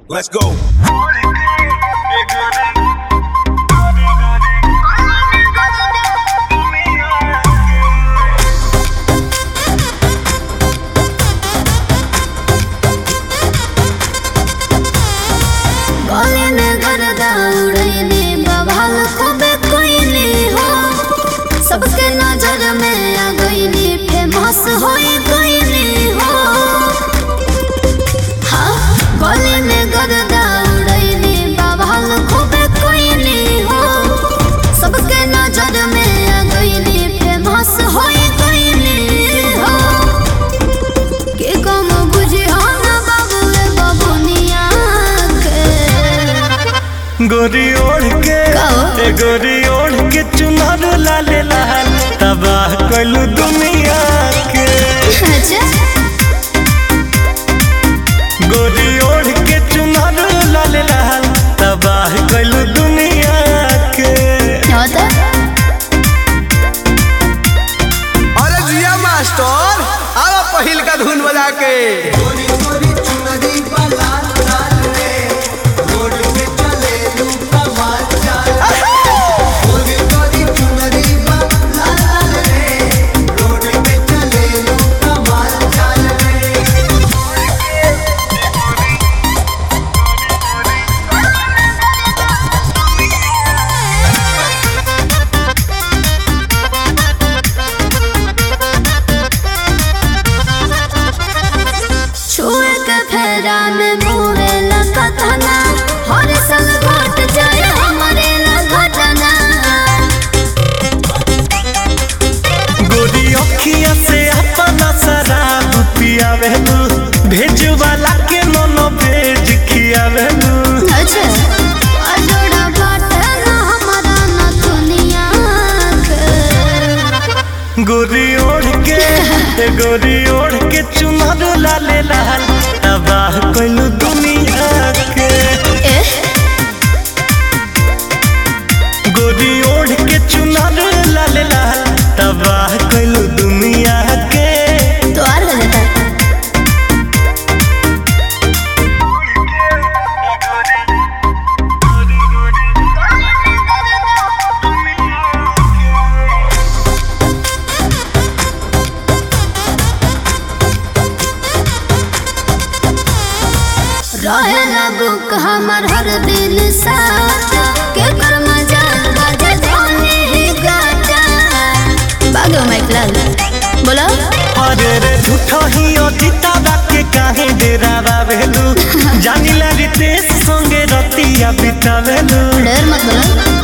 Let's go. गले में गर्दा उड़ैली बवाल खूबे कोइली हो सबके नजर में आ गईली फेमस होई गईली हो हाँ गले में गर्दा उड़ैली बवाल खूबे कोइली हो सबके नजर में आ गईली फेमस होई गईली हो के कम बुझी हो ना बाबू ए बबुनिया के गोरी ओढ़ के कहो। ए गोरी ओढ़ के चुनर लाले लाल तबाह कइलू दुनिया के अच्छा गोरी ओढ़ के चुनर लाले लाल तबाह कइलू दुनिया के होता अरे जिया मास्टर आवा पहिल का धुन बजा के छुए के फेरा में मुहे लगतना हर साल घट जाए हमारे लगतना गोरी अखिया से अपना शराब पियावेलू भेज वाला के मनो भेज खियावेलू अच्छा अजोड़ा बाटे ना हमारा ना दुनिया के गोरी ओढ़ के ए गोरी ओढ़ के चुनर लाले लाल तबाह कइलू दुनिया के ए गोरी ओढ़ के चुनर लाले लाल तबाह कइलू दुनिया के तो और हो जाता रहे लगू हमर हर दिल साथ के कर मजा बाजे धोनी ही गाता बागो माइक लाल बोलो अरे रे झूठो ही अतीता के काहे डेरा बावेलू जानिला रितेश संगे रतिया बितावेलू डर मत बोलो